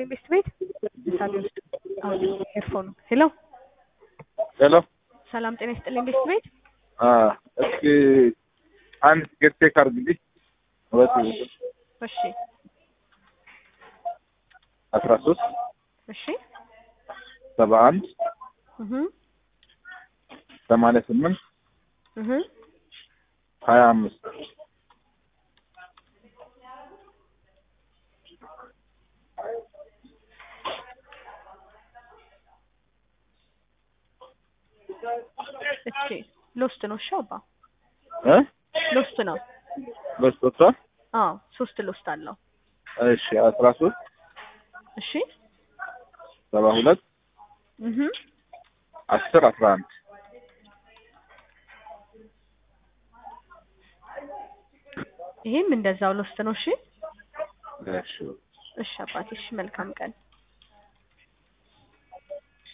ይስጥልኝ ቤስት ቤት ምሳሌ ውስጥ አሁን ኤርፎኑ ሄሎ ሄሎ ሰላም ጤና ይስጥልኝ ቤስት ቤት እስኪ አንድ ቲኬት ቼክ አድርግልኝ። ሁለት እሺ አስራ ሶስት እሺ ሰባ አንድ እህ ሰማንያ ስምንት እህ ሀያ አምስት እሺ ሎስት ነው እሺ አባ እ ሎስት ነው በስቶቷ አዎ ሶስት ሎስት አለው እሺ አስራ ሶስት እሺ ሰባ ሁለት እህ አስር አስራ አንድ ይሄም እንደዛው ሎስት ነው እሺ እሺ እሺ አባቴ እሺ መልካም ቀን